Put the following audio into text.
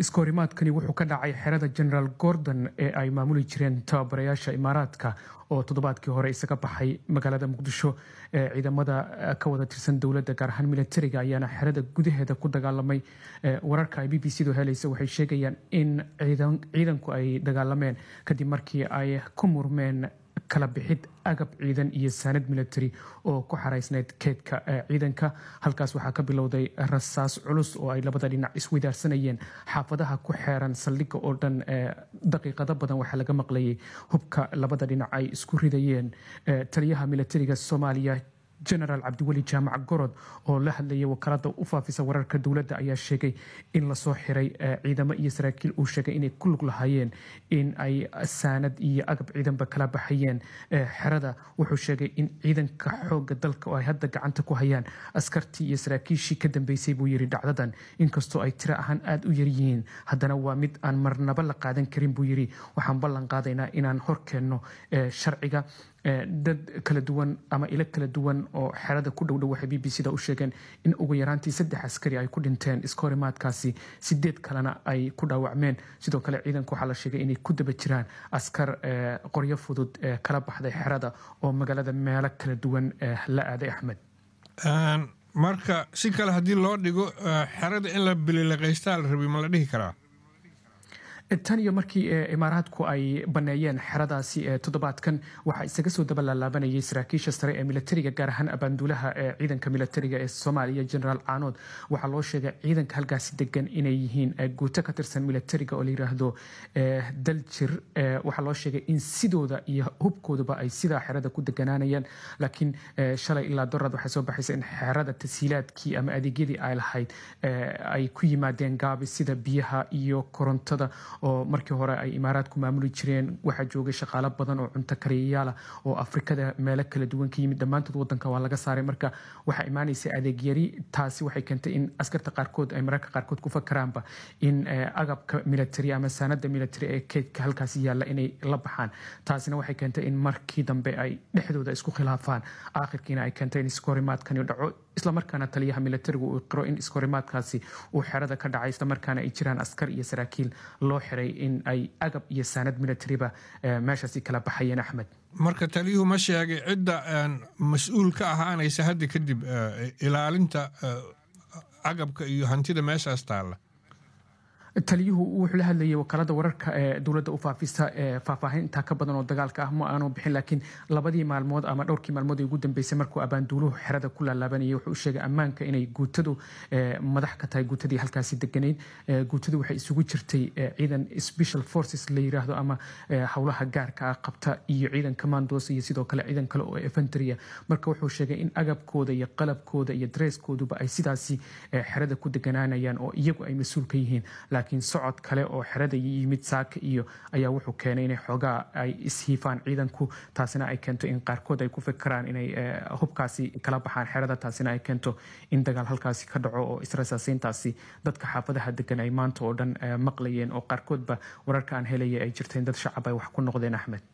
iskoorimaadkani wuxuu ka dhacay xerada generaal gordon ee ay maamuli jireen tababarayaasha imaaraadka oo toddobaadkii hore isaga baxay magaalada muqdisho ciidamada ka wada tirsan dowladda gaar ahaan militariga ayaana xerada gudaheeda ku dagaalamay wararka ay b b c du helaysa waxay sheegayaan in ciidanku ay dagaalameen kadib markii ay ku murmeen kala bixid agab ciidan iyo saanad military oo ku xaraysneyd keedka ciidanka halkaas waxaa ka bilowday rasaas culus oo ay labada dhinac iswadaarsanayeen xaafadaha ku xeeran saldhigga oo dhan daqiiqado badan waxaa laga maqlayay hubka labada dhinac ay isku ridayeen taliyaha militariga soomaaliya genaraal cabdiweli jaamac gorod oo la hadlayay wakaalada u faafisa wararka dowladda ayaa sheegay in lasoo xiray ciidamo iyo saraakiil uu sheegay inay ku lug lahaayeen in ay saanad iyo agab ciidanba kala baxayeen xerada wuxuu sheegay in ciidanka xooga dalka oo ay hadda gacanta ku hayaan askartii iyo saraakiishii ka dambeysay buu yiri dhacdadan inkastoo ay tiro ahaan aada u yaryihiin haddana waa mid aan marnaba la qaadan karin buu yiri waxaan ballan qaadaynaa inaan horkeenno sharciga dad kala duwan ama ilo kala duwan oo xerada ku dhowdhow waxay b b c da u sheegeen in ugu yaraantii saddex askari ay ku dhinteen iskoorimaadkaasi sideed kalena ay ku dhaawacmeen sidoo kale ciidanku waxaa la sheegay inay ku daba jiraan askar qoryo fudud kala baxday xerada oo magaalada meelo kala duwan la aaday axmed marka si kale haddii loo dhigo xerada in la bililaqaystaa la rabay ma la dhihi karaa tan iyo markii imaaraadku ay baneeyeen xeradaasi toddobaadkan waxaa isaga soo daba laalaabanayay saraakiisha sare ee militariga gaar ahaan abaanduulaha ciidanka militariga ee soomaaliya generaal caanood waxaa loo sheegay ciidanka halkaasi degan inay yihiin guuto ka tirsan militariga oo la yiraahdo daljir waxaa loo sheegay in sidooda iyo hubkooduba ay sidaa xerada ku deganaanayaan laakiin shalay ilaa dorad waxay soo baxaysa in xerada tasiilaadkii ama adeegyadii ay lahayd ay ku yimaadeen gaabi sida biyaha iyo korontada oo markii hore ay imaaraadku maamuli jireen waxaa joogay shaqaalo badan oo cunto kariyayaala oo afrikada meelo kala duwan ka yimid dhammaantood wadanka waa laga saaray marka waxaa imaanaysa adeegyari taasi waxay keentay in askarta qaarkood ay mararka qaarkood ku fakaraanba in agabka military ama saanada military ee keydka halkaasi yaalla inay la baxaan taasina waxay keentay in markii dambe ay dhexdooda isku khilaafaan aakhirkiina ay keentay in iskorimaadkani dhaco islamarkaana taliyaha militarigu uu qiro in iskorimaadkaasi uu xerada ka dhacay islamarkaana ay jiraan askar iyo saraakiil loo xiray in ay agab iyo saanad militariba meeshaasi kala baxayeen axmed marka taliyuhu ma sheegay cidda mas-uul ka ahaanaysa hadda kadib ilaalinta agabka iyo hantida meeshaas taalla taliyuhu wuxuu la hadlayay wakaalada wararka ee dowladda u faafisa faahfaahin intaa ka badan oo dagaalka ah ma aanu bixin laakiin labadii maalmood ama dhowrkii maalmood ee ugu dambeysay markuu abaanduuluhu xerada ku laalaabanayay wuxuu u sheegay ammaanka inay guutadu madax ka tahay guutadii halkaasi deganayd guutadu waxay isugu jirtay ciidan special forces la yiraahdo ama howlaha gaarka ah qabta iyo ciidan commandos iyo sidoo kale ciidan kale oo infantrya marka wuxuu sheegay in agabkooda iyo qalabkooda iyo dresskooduba ay sidaasi xerada ku deganaanayaan oo iyagu ay mas-uul ka yihiin laakiin socod kale oo xerada yimid saaka iyo ayaa wuxuu keenay inay xoogaa ay ishiifaan ciidanku taasina ay keento in qaarkood ay ku fikiraan inay hubkaasi kala baxaan xerada taasina ay keento in dagaal halkaasi ka dhaco oo israsaasiintaasi dadka xaafadaha degan ay maanta oo dhan maqlayeen oo qaarkoodba wararka aan helaya ay jirteen dad shacab ay wax ku noqdeen axmed